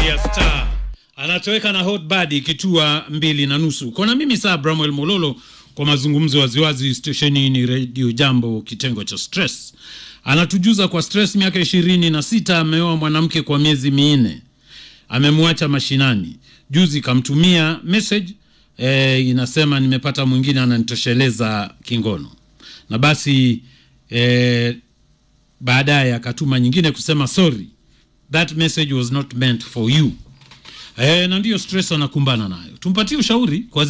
ya Star anatoweka na Hot Body kitua mbili na nusu. Kona mimi saa Bramwell Mololo kwa mazungumzo waziwazi. Stesheni ni Radio Jambo, kitengo cha stress. Anatujuza kwa stress, miaka ishirini na sita ameoa mwanamke kwa miezi minne, amemwacha mashinani. Juzi kamtumia message eh, inasema nimepata mwingine ananitosheleza kingono, na basi eh, baadaye akatuma nyingine kusema sorry that message was not meant for you. Eh, na ndiyo stress anakumbana nayo. Tumpatie ushauri kwa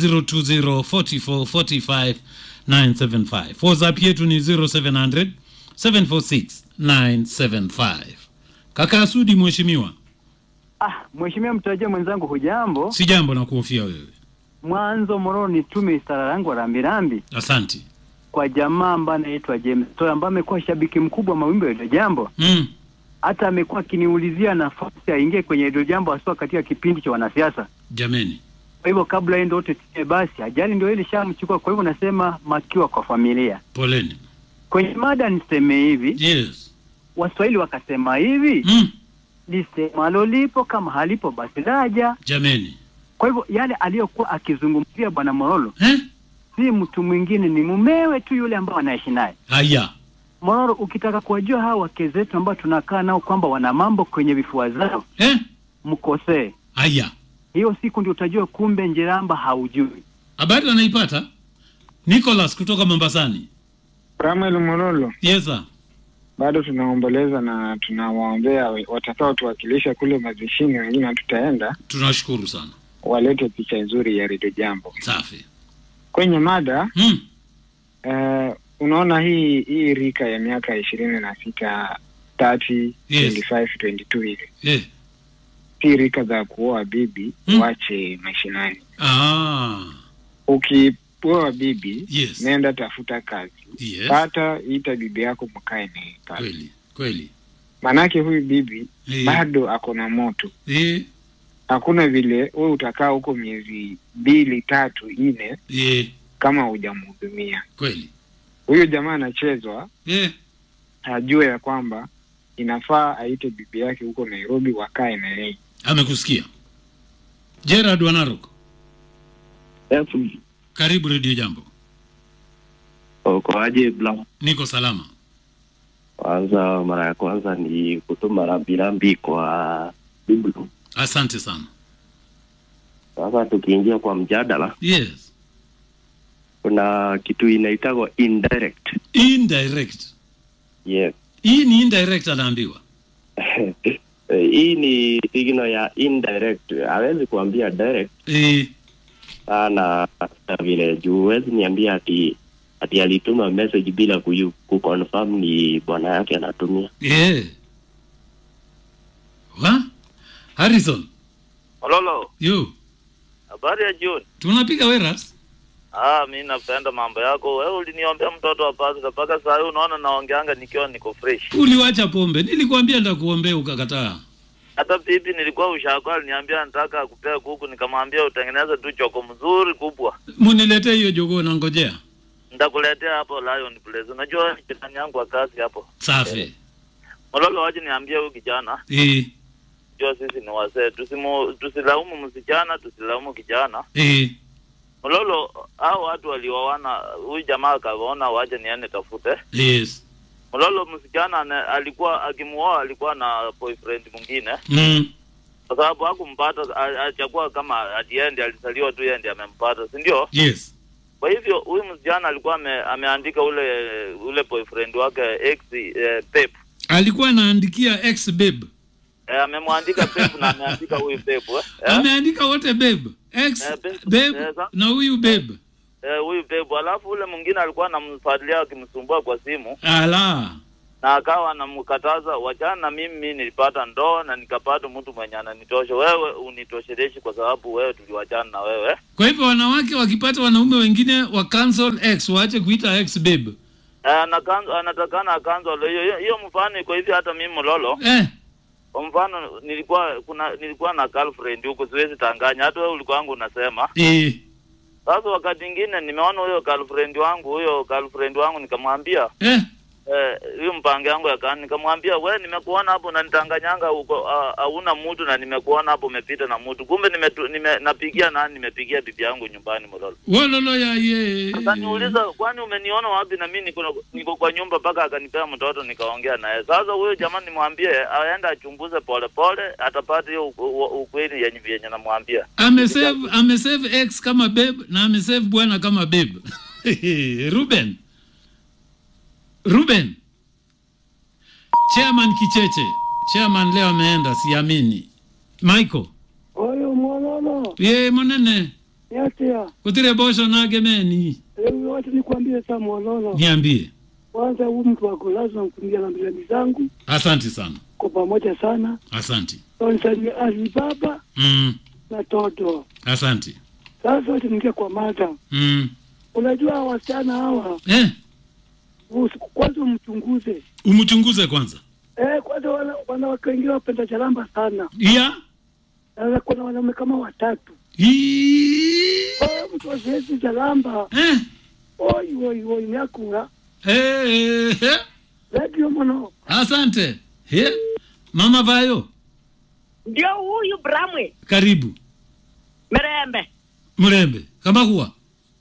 0204445975. WhatsApp yetu ni 0700 746 Kaka Asudi, mheshimiwa, Ah, mheshimiwa mtarajia mwenzangu, hujambo? si jambo na kuhofia wewe. Mwanzo Mororo nitume istara yangu wa rambirambi Asanti. kwa jamaa ambaye anaitwa James Toy ambaye amekuwa shabiki mkubwa wa mawimbi ya Redio Jambo, Mm. hata amekuwa akiniulizia nafasi aingie kwenye Redio Jambo haswa katika kipindi cha wanasiasa. Jameni. Kwa hivyo kabla yeye ndio wote tie basi, ajali ndio ile shamchukua. Kwa hivyo nasema makiwa kwa familia. Poleni. Kwenye mada niseme hivi, Yes. Waswahili wakasema hivi, Mm. lisemalo lipo kama halipo basi laja. Jameni. Kwa hivyo yale aliyokuwa akizungumzia bwana Morolo Eh? si mtu mwingine, ni mumewe tu yule ambao anaishi naye. Haya. Mororo, ukitaka kuwajua hawa wake zetu ambao tunakaa nao kwamba wana mambo kwenye vifua zao, Eh? mkosee. Haya. Hiyo siku ndio utajua kumbe Njeramba haujui. Habari anaipata? Nicholas kutoka Mombasani. Samuel Mololo, Yes sir. bado tunaomboleza na tunawaombea watakao tuwakilisha kule mazishini, wengine hatutaenda, Tunashukuru sana. walete picha nzuri ya Redio Jambo Safi. kwenye mada. Mm. Uh, unaona hii hii rika ya miaka ishirini na sita 30, Yes. 25, 22 hivi Eh. si rika za kuoa bibi Mm. wache mashinani. Ah. Ukioa bibi Yes. nenda tafuta kazi, Yes. pata ita bibi yako mkae naye pale, Kweli. Kweli. maanake huyu bibi Eh. bado ako na moto Eh. hakuna vile we utakaa huko miezi mbili tatu nne Eh. kama hujamhudumia Kweli. huyo jamaa anachezwa Eh. ajue ya kwamba inafaa aite bibi yake huko nairobi wakae na yeye Amekusikia. Gerard Wanarok. Karibu Radio Jambo. Ukoaje Blam? Niko salama. Kwanza, mara ya kwanza ni kutuma rambirambi kwa Biblu. Asante sana. Sasa tukiingia kwa mjadala, Yes. kuna kitu inaitagwa indirect. Indirect. Yes. Hii ni indirect anaambiwa. Hii ni signal ya indirect, hawezi kuambia direct Eh. sana hata vile juu huwezi niambia ati ati alituma message bila kuyu, kuconfirm ni bwana yake anatumia. Eh. Wa? Harrison. Mololo, Yo. habari ya jioni. Tunapiga weras. Ah, mi napenda mambo yako. Wewe uliniombea mtoto wa pasta mpaka saa hii unaona naongeanga nikiwa niko fresh. Uliwacha pombe. Nilikwambia nitakuombea ukakataa. Hata bibi nilikuwa ushako aliniambia nataka kupea kuku, nikamwambia utengeneze tu choko mzuri kubwa. Muniletee hiyo jogoo na ngojea. Nitakuletea hapo Lion Place. Unajua ni jirani yangu wa kazi hapo. Safi. Mololo, waje niambie huyu kijana, Eh. jua sisi ni wazee, tusimu tusilaumu msichana, tusilaumu kijana. Eh. Mololo, hao watu walioana, huyu jamaa akaona waje niende tafute Yes. Mololo msichana ane- alikuwa akimuoa alikuwa na boyfriend mwingine, Mm. kwa sababu hakumpata, a- alichagua kama atiendi, alizaliwa tu yeye ndiye amempata, si ndio? Yes. Kwa hivyo huyu msichana alikuwa ame, ameandika ule ule boyfriend wake ex eh, Pep Alikuwa anaandikia ex babe. eh, amemwandika Pep na ameandika huyu Pep eh, eh, Ameandika wote babe. Ex Eh, babe. babe Eh, sa- na huyu babe. eh, huyu Pep, alafu ule mwingine alikuwa anamfuatilia akimsumbua kwa simu Ala. na akawa anamkataza wachana na mimi, mimi nilipata ndoa na nikapata mtu mwenye ananitosha, wewe unitosheleshi kwa sababu wewe tuliwachana na wewe Kwa hivyo wanawake wakipata wanaume wengine wa cancel ex waache kuita ex babe. Eh, anakan- anatakana akanzwa hiyo hiyo- hiyo mfano iko hivi hata mimi Mololo Eh. kwa mfano nilikuwa kuna nilikuwa na girlfriend huko siwezi tanganya hata wewe ulikuwa wangu unasema Eh. sasa wakati mwingine nimeona huyo girlfriend wangu huyo girlfriend wangu nikamwambia Eh. eh, hiyo mpango yangu ya kani, nikamwambia we, nimekuona hapo unanitanganyanga huko, ah, hauna mtu na nimekuona hapo umepita na mtu, kumbe nimetu, nime, napigia nani? Nimepigia bibi yangu nyumbani Mololo. Wololo ya ye. Akaniuliza, kwani umeniona wapi? Na mimi niko niko kwa nyumba, mpaka akanipea mtoto nikaongea naye. Sasa huyo jamani, nimwambie aende achunguze polepole, atapata hiyo u- u- ukweli yenye vyenye namwambia. Amesave amesave X kama babe na amesave bwana kama babe. Ruben. Ruben. Chairman Kicheche. Chairman leo ameenda siamini. Michael. oyo mwolono Ye monene. yatia Kutire bosho nagemeni. leo wote nikwambie saa mwolono Niambie. kwanza huu mtu wako lazima mkumbia na mbirani zangu Asante sana. kwa pamoja sana Asante. onisalimia ali baba Mm. na toto Asante. sasa wote ningia kwa mada Mm. unajua hawa wasichana hawa Eh, usi- kwanza umchunguze umchunguze kwanza. eh, kwanza wana- wanawake wengine wapenda charamba sana Ya. sasa kuna wanaume kama watatu Hii. oh, mtu wasiezi charamba Eh. oi oi oi nyakura Eh. eh. radio mono Asante. He. Mama Vayo, ndio huyu Bramwe karibu. Mirembe Mrembe, kama huwa.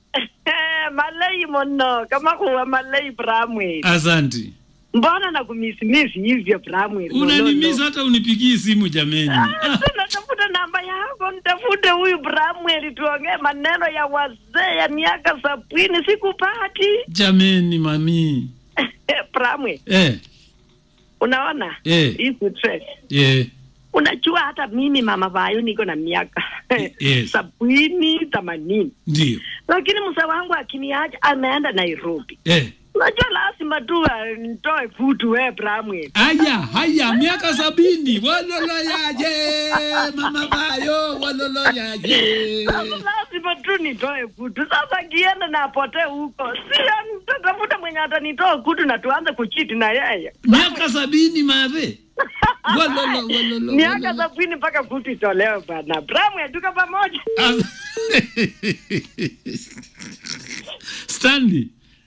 malei mono kama kuwa malei Bramwe Asante. mbona nakumisimisi hivyo Bramwe Unanimisa hata unipigii simu jameni. natafuta namba yako nitafute huyu Bramwe tuongee maneno ya wazee ya miaka sabini sikupati Jameni mami. Bramwe Eh, unaona Eh. hii stress yeah. unajua hata mimi mama vayo niko na miaka Yes. sabini themanini Ndio. lakini msa wangu akiniacha ameenda Nairobi Eh. Unajua lazima tu uh, nitoe futu we Bramwe. Aya, haya, miaka sabini. Walolo yaje, mama Vayo, walolo yaje. Sasa lazima tu nitoe futu. Sasa kienda na apotee huko, si nitatafuta mwenye atanitoa kutu na tuanze kuchiti na yeye. Miaka sabini madhe. Walolo, walolo. Miaka walolo. sabini mpaka kutu itolewe bana. Bramwe, tuko pamoja. Stanley.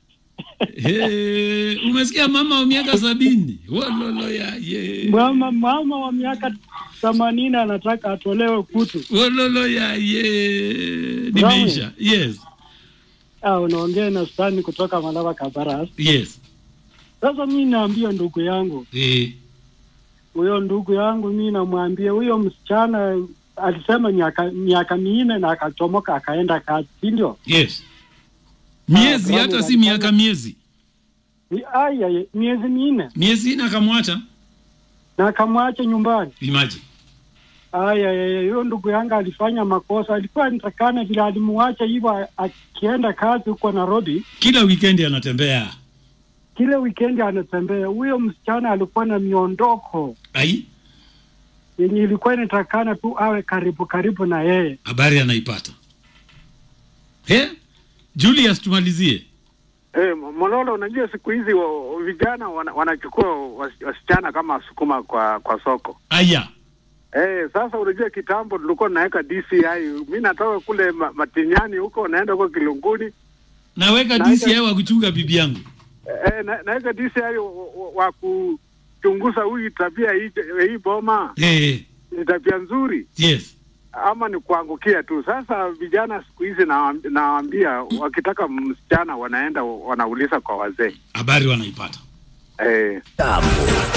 Hey, umesikia mama wa miaka sabini walolo ya ye mama mama wa miaka themanini anataka atolewe kutu walolo ya ye nimeisha yes ah, unaongea na stani kutoka malava kabaras yes sasa mi naambia ndugu yangu eh, huyo ndugu yangu mi namwambia huyo msichana alisema miaka miaka minne na akachomoka akaenda kazi si ndio yes miezi Ah, hata bravo, si miaka miezi aya miezi minne miezi ina akamwacha na akamwacha nyumbani imagine aya aya, huyo ndugu yangu alifanya makosa alikuwa nitakana vile alimuacha hivyo a- akienda kazi huko Nairobi kila weekend anatembea kile wikendi anatembea huyo msichana alikuwa na miondoko ai yenye ilikuwa inatakana tu awe karibu karibu na yeye habari anaipata he julius tumalizie Eh, Mololo, unajua siku hizi wa- vijana wana, wanachukua wasi- wasichana kama sukuma kwa kwa soko. aya Eh, sasa unajua kitambo tulikuwa tunaweka DCI. Mi natoka kule ma, Matinyani huko naenda huko Kilunguni. naweka Na- dci wa kuchunga bibi yangu Eh, na, naweka DCI wa, wa, wa kuchunguza huyu tabia hii hii boma eh, ni tabia nzuri yes ama ni kuangukia tu. Sasa vijana siku hizi nawaam- nawaambia wakitaka msichana wanaenda wanauliza kwa wazee habari wanaipata eh.